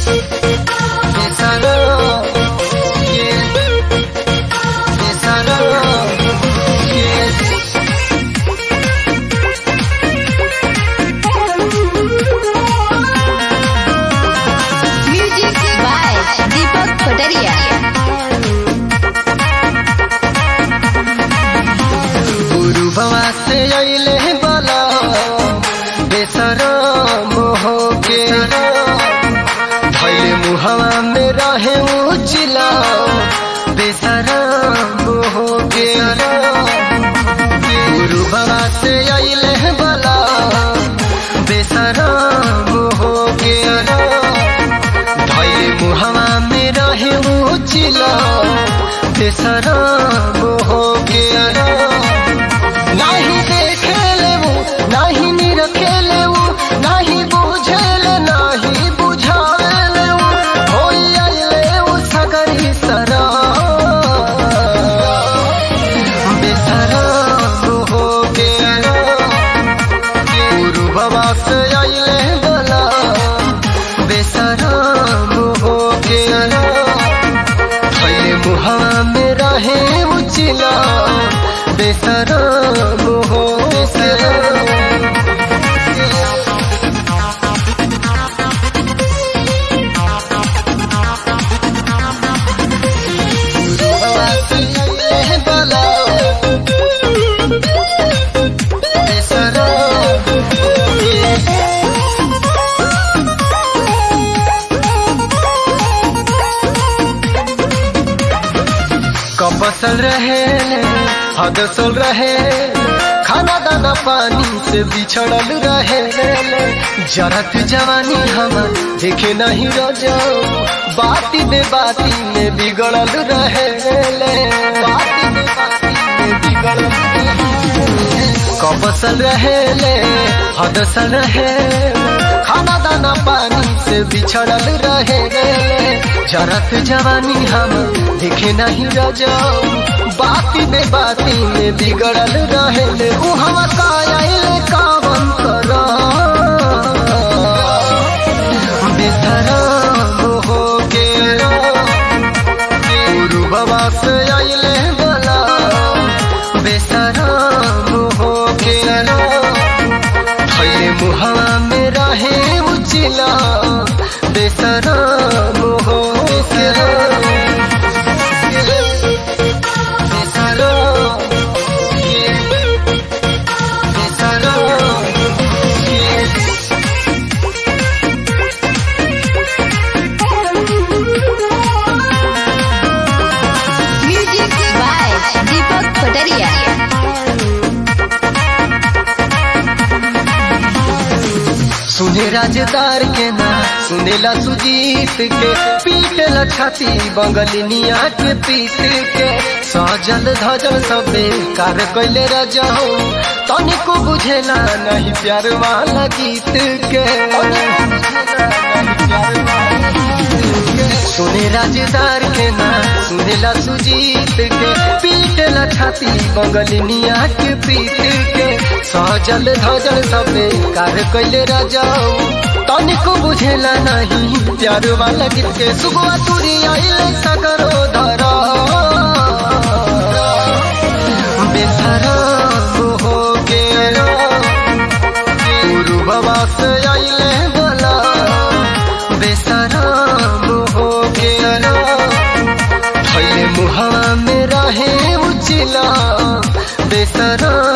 Besará, yeah. Besará, yeah. Music by Deepak Kotaria. गुरु बाबा से अइले बला बेसरा मोह के धैले मुहवा में रहे उचिला बेसरा मोह के गुरु बाबा से अइले बला बेसरा मोह के धैले मुहवा में रहे उचिला बेसरा मोह के नाही देखेले वो नाही निरखेले वो नाही बुझेले नाही बुझावेले वो होई आइले वो सगरी सरा बेसरा हो गेला गुरु बाबा से आइले बला बेसरा हो गेला थैले मुहा में रहे उचिला बेसरा हो बेसरा कपसल रहे हदसल रहे खाना दाना पानी से बिछड़ल रहे जरत जवानी हम देखे नहीं रजो बाती बे बाती में बिगड़ल रहे बाती बे बाती में बिगड़ल कपसल रहे हदसल रहे खाना दाना पानी से बिछड़ल रहे जरत जवानी हम देखे नहीं रजाऊ बाती बे बाती में बिगड़ल रहे उ हम कायल कावन कर बेसरा हो के गुरु बाबा से आइले बला बेसरा हो के थैले मुहवा में रहे उचिला बेसरा हो बेसरा बेसरा बेसरा Music by Deepak Kotaria. सुने राजदार के ना सुनेला सुजीत के पीटला छाती बंगलिनिया के पीट के सजल धजल सबे कार कैले रजाऊ तनिको बुझेला नहीं प्यार वाला गीत के सुने राजदार के ना सुनेला सुजीत के पीटला छाती बंगलिनिया के पीट के सजल धजल सबे कार कैले रजाऊ तनिको बुझेला नहीं प्यार वाला गीत के सुगवा तुरी आइले सगरो धरा बेसरा हो गेला गुरु बाबा से आइले बला बेसरा हो गेला थैले मुहा में रहे उचिला बेसरा